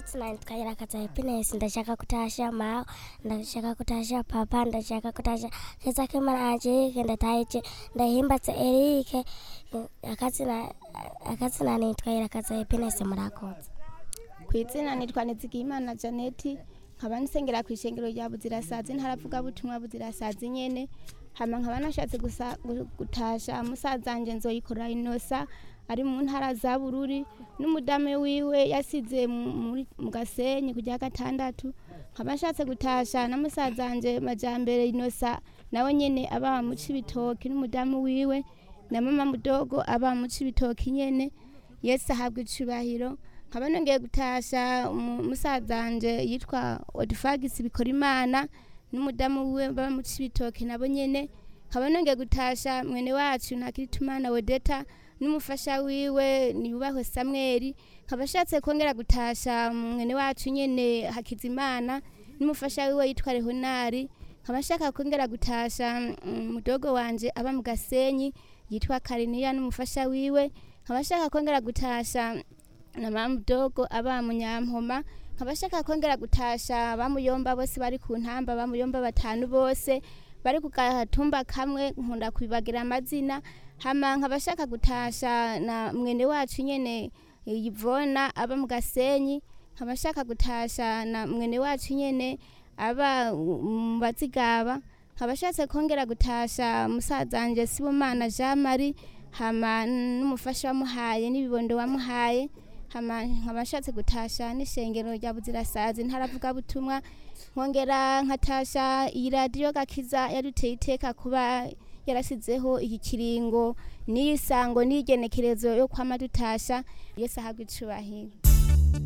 akazina nitwa irakaza happiness ndashaka kutasha mao ndashaka kutasha papa ndashaka kutasha keza kemana angelique ndataije ndahimbatse erike akazina akazina nitwa irakaza happiness murakoze ku izina nitwa nizigiyimana janeti nkaba nsengera ku ishengero rya buzirasazi ntaravuga butumwa buzirasazi nyene hama nkaba nashatse gusa- gu- gutasha musazanje nzoyikora inosa ari mu ntara za bururi n'umudame wiwe yasize mu- muri- mu gasenyi kujya gatandatu nkaba nshatse gutasha na musazanje majambere inosa nawe nyene aba mu cibitoki n'umudamu wiwe na mama mudogo aba mu cibitoki nyene yesu ahabwa icubahiro nkaba nongeye gutasha umu- musazanje yitwa odifagisi bikora imana n'umudamu wiwe baba mu cibitoki nabo nyene nkaba nongeye gutasha mwene wacu ntakiritumana wedeta n'umufasha wiwe niyubahwe samweli nkaba ashatse kongera gutasha mwene wacu nyene hakizimana n'umufasha wiwe yitwa rehonari nkaba nshaka kongera gutasha mm, mudogo wanje aba mu gasenyi yitwa kariniya n'umufasha wiwe nkaba nshaka kongera gutasha na mama mudogo aba mu nyampoma nkaba nshaka kongera gutasha bamuyomba bose bari ku ntamba bamuyomba batanu bose bari ku gatumba kamwe nkunda kubibagira amazina hama nkaba nshaka gutasha na mwene wacu nyene eh, yivona aba mu gasenyi nkaba nshaka gutasha na mwene wacu nyene aba uh, mu bazigaba nkaba nshatse kongera gutasha musazanje sibomana jean marie hama n'umufasha wamuhaye n'ibibondo wamuhaye hama nkaba nshatse gutasha n'ishengero rya buzirasazi ntaravuga butumwa nkongera nkatasha iyi radiyo gakiza yaduteye iteka kuba yarasizeho iki kiringo n'iyi sango n'igenekerezo yo kwama dutasha yesu ahabwa icubahiro